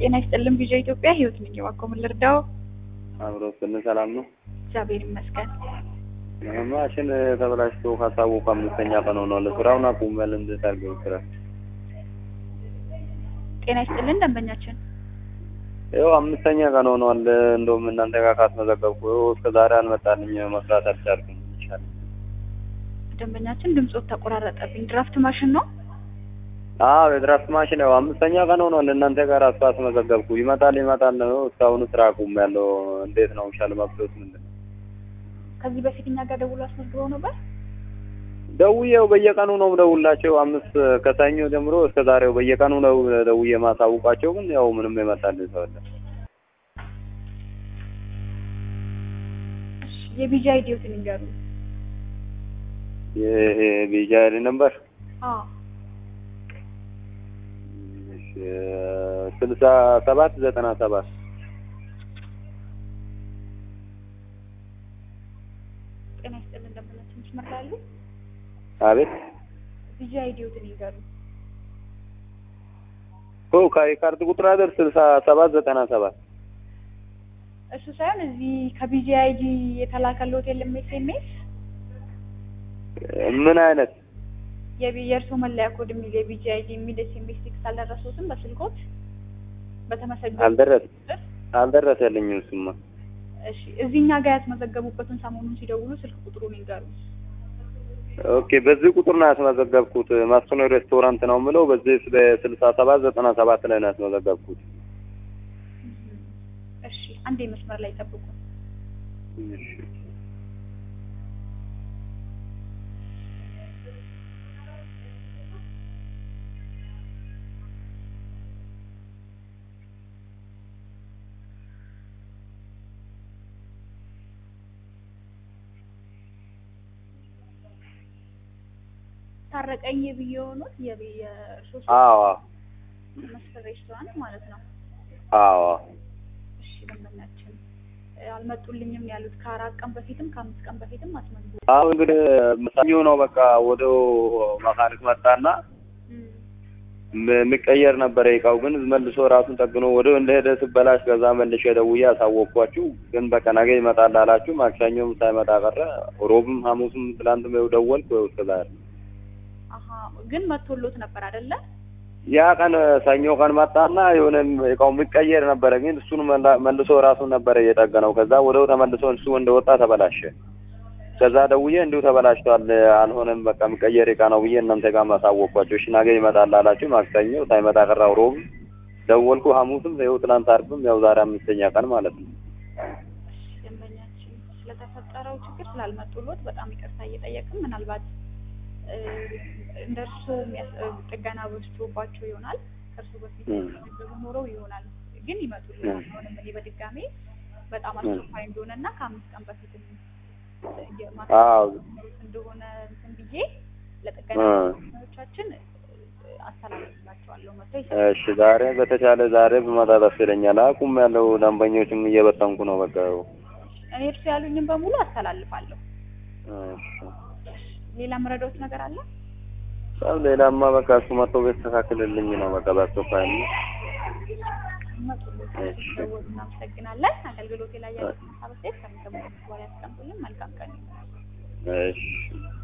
ጤና ይስጥልን ቪዥን ኢትዮጵያ ህይወት ነኝ። እባክዎ ምን ልርዳው? አብሮ ስን ሰላም ነው። እግዚአብሔር ይመስገን። ማሽን ተበላሽቶ ካሳወቁ አምስተኛ ቀን ሆኗል። ስራውን አቁመል እንድታርገው ስራ ጤና ይስጥልን ደንበኛችን። ይኸው አምስተኛ ቀን ሆኗል። እንደውም እናንተ ጋር ካስመዘገብኩ ይኸው እስከ ዛሬ አልመጣልኝ። መስራት አልቻልኩም። ይቻል ደንበኛችን ድምፆት ተቆራረጠብኝ። ድራፍት ማሽን ነው? አዎ የድራፍት ማሽን ያው አምስተኛ ቀን ሆኗል። እናንተ ጋር አስፋ አስመዘገብኩ ይመጣል ይመጣል ነው። እስካሁን ስራ አቁም ያለው እንዴት ነው ሻል መብቶት ምንድን ነው? ከዚህ በፊት እኛ ጋር ደውሎ አስመዝግበው ነበር። ደውዬው በየቀኑ ነው ደውላቸው አምስት ከሰኞ ጀምሮ እስከ ዛሬው በየቀኑ ነው ደውዬ ማሳውቃቸው፣ ግን ያው ምንም የመጣልኝ ሰው የለም። የቢጂ አይዲዮትን ይንገሩ። ይሄ ቢጃሪ ነበር አዎ ስልሳ ሰባት ዘጠና ሰባት ጤና ይስጥልን ደንበኛችን መስመር ላይ አሉ? አቤት ቢጂ አይዲዮትን ይንገሩ። ኦ ካርድ ቁጥር አይደል ስልሳ ሰባት ዘጠና ሰባት እሱ ሳይሆን እዚህ ከቢጂ አይዲ የተላከልዎት የለም ኤስኤምኤስ ምን አይነት የእርስዎ መለያ ኮድ የሚል የቢጂ አይዲ የሚል ኤስኤምኤስ ቴክስት አልደረሰዎትም? በስልኮት በተመሰገነ አልደረስ አልደረሰልኝም እሱማ እሺ እዚህ እኛ ጋር ያስመዘገቡበትን ሰሞኑን ሲደውሉ ስልክ ቁጥሩን ይንገሩ። ኦኬ በዚህ ቁጥር ነው ያስመዘገብኩት። ማስኖ ሬስቶራንት ነው የምለው። በዚህ በስልሳ ሰባት ዘጠና ሰባት ላይ ነው ያስመዘገብኩት። እሺ አንዴ መስመር ላይ ጠብቁ። ታረቀኝ የብዬ የሆኑት የሶስት አዎ መስፍን ሬስቶራንት ማለት ነው። አዎ እሺ ደንበኛችን አልመጡልኝም ያሉት ከአራት ቀን በፊትም ከአምስት ቀን በፊትም አስመዝግቡ። አሁን እንግዲህ ሰኞ ነው በቃ ወደ መካኒክ መጣና የሚቀየር ነበረ እቃው ግን መልሶ ራሱን ጠግኖ ወደ እንደሄደ ስበላሽ ከዛ መልሼ ደውዬ አሳወቅኳችሁ። ግን በቃ ነገ ይመጣል አላችሁ። ማክሰኞም ሳይመጣ ቀረ። ሮብም ሐሙስም ትላንትም ይኸው ደወልኩ። ይኸው እስከ ዛሬ አሀ ግን መቶሎት ነበር አይደለ? ያ ቀን ሰኞ ቀን መጣና የሆነ እቃው የሚቀየር ነበረ ግን እሱን መልሶ ራሱን ነበረ እየጠገነው። ከዛ ወደው ተመልሶ እሱ እንደወጣ ተበላሸ። ከዛ ደውዬ እንዲሁ ተበላሽቷል፣ አልሆነም፣ በቃ የሚቀየር እቃ ነው ብዬ እናንተ ጋር ማሳወቅኳቸው። እሺ ነገ ይመጣል አላችሁ። ማክሰኞ ሳይመጣ ቀረው። ሮብ ደወልኩ፣ ሐሙስም ይኸው ትናንት አርብም ያው ዛሬ አምስተኛ ቀን ማለት ነው። ደንበኛችን ስለተፈጠረው ችግር ስላልመጡሎት በጣም ይቅርታ እየጠየቅን ምናልባት እንደ እርሱ ጥገና በዝቶባቸው ይሆናል። ከእርሱ በፊት ገቡ ኖረው ይሆናል። ግን ይመጡልናል። አሁንም እኔ በድጋሜ በጣም አስቸኳይ እንደሆነ እና ከአምስት ቀን በፊትም እንደሆነ እንትን ብዬ ለጥገና ቻችን አስተላልፍላቸዋለሁ። መጥቶ እሺ ዛሬ በተቻለ ዛሬ ብመጣ ደስ ይለኛል። አቁም ያለው ደንበኞችም እየበጠንኩ ነው። በቃ እኔ እርሱ ያሉኝም በሙሉ አስተላልፋለሁ። ሌላ መረዳዎች ነገር አለ? በጣም ሌላማ በቃ እሱ መጥቶ ቢያስተካክልልኝ ነው። በቃ በአስቸኳይ ነው። እናመሰግናለን። አገልግሎቴ ላይ ያለ ሀሳብ አስተያየት ከሚሰሙ በኋላ ያስቀምጡልን። መልካም ቀን። እሺ